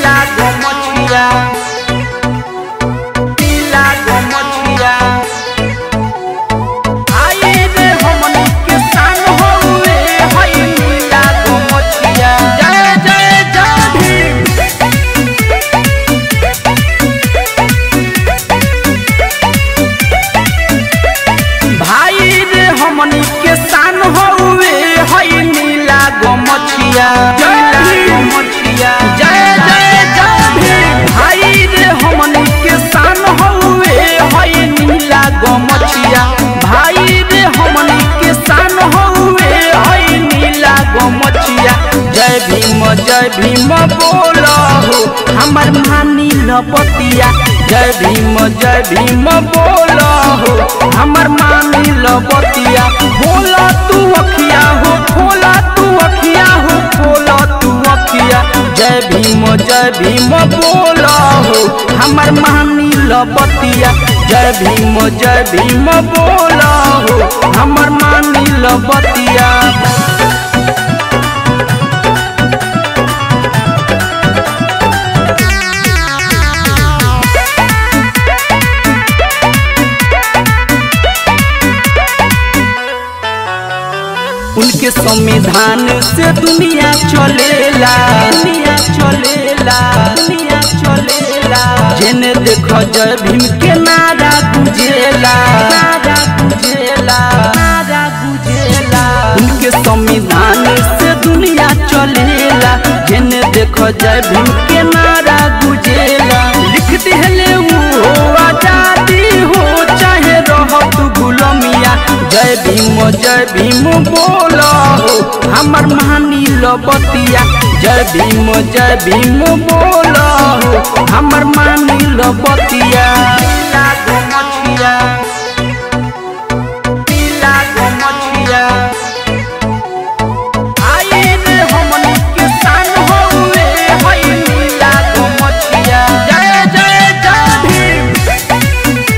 नीला गमछिया नीला गमछिया आई रे हमनी के शान हउए हई नीला गमछिया जय जय जय भीम भाई रे हमनी के शान हउए हई नीला गमछिया नीला गमछिया जय जय जय भीम भाई रे हमनी के शान हउए हई नीला गमछिया भाई रे हमनी के शान हउए हई नीला गमछिया जय भीम जय भीम बोलो हो हमर मानी लपतिया जय भीम जय भीम बोलो हो हमर मानी लपतिया बोला तू अखिया हो खोला तू अखिया हो खोला तू अखिया जय भीम जय भीम बोलो हो हमर मानी लपतिया जय भीम जय भीम बोलो हो हमर मानी लपतिया उनके संविधान से दुनिया चलेला दुनिया चलेला दुनिया चलेला जेने देखो जय भीम के नारा गुजेला नारा गुजेला नारा गुजेला उनके संविधान से दुनिया चलेला जेने देखो जय भीम के नारा गुजेला लिख दिहले वो आजादी हो चाहे रहो तू गुलामिया जय भीम जय भीम बोलो हो हमर महानी लबतिया जय भीम जय भीम बोलो हो हमर मानी लबतिया पीला गमछिया पीला गमछिया आई रे हमनी के शान हउए हई नीला गमछिया जय जय जय भीम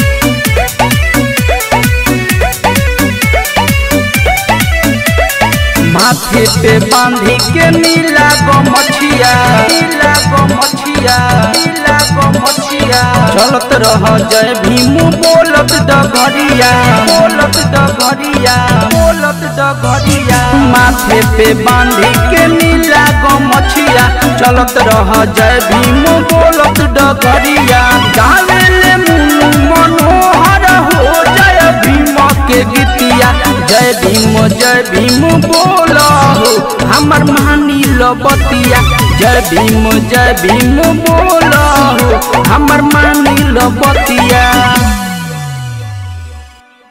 माथे पे बांधी के नीला गमछिया नीला गमछिया नीला गमछिया चलत रह जय भीम बोलत डगरिया बोलत डगरिया बोलत डगरिया माथे पे बांधी के नीला गमछिया चलत रह जय भीम बोलत डगरिया गावेले मुनु मनोहर हो जय भीम के गीतिया जय भीम जय भीम बोलो हो हमर मानी लबतिया जय भीम जय भीम बोलो हो हमर मानी लबतिया